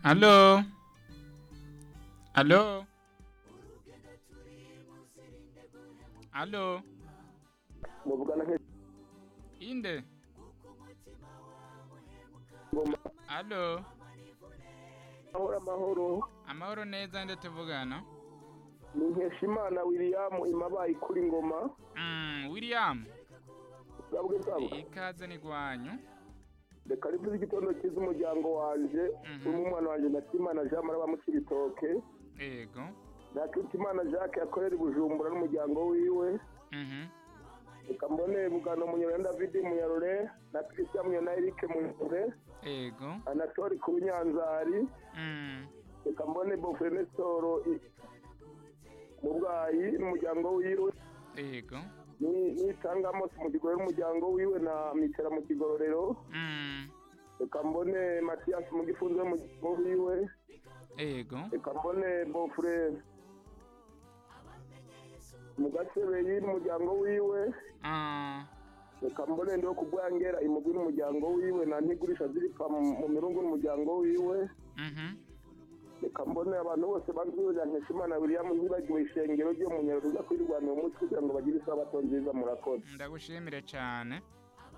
Allo? Allo? Allo? muvugana Inde? nk'ingoma Allo? ahora amahoro Amahoro neza nde tuvugana? ni nkeshimana william imabaye kuri ngoma Mm, William, bwabwe bwabo ikaze ni gwanyu. reka rivuze igitondo cyiza umuryango wanje Mhm. urimo umwana wanje nakimana jean maraba mu kibitoke Ego. nakimana jacques akorera i bujumbura n'umuryango wiwe Mhm. reka mbone bugano munyarure david munyarure na christian munyarure na eric munyarure Ego. anatori ku nyanzari Mm. reka mbone bofre nesoro i- mu bwayi n'umuryango wiwe Ego. ni- nitanga mose mu kigororero n'umuryango wiwe na mitera mu kigororero Mm. reka mbone matiyasi mu gifunzo y'umuryango wiwe Ego. reka mbone bofure mu gasebeyi n'umuryango wiwe Ah. reka mbone ndiho kubwangera imugwi n'umuryango wiwe na ntigurisha ziripfa mu mu mirungu n'umuryango wiwe Mhm. reka mbone abantu bose bazurira nkeshimana william ntibagiwe ishengero ryo mu nyarwanda uza kwirwanira umutwe kugira ngo bagire isabato nziza murakoze Ndagushimire cyane.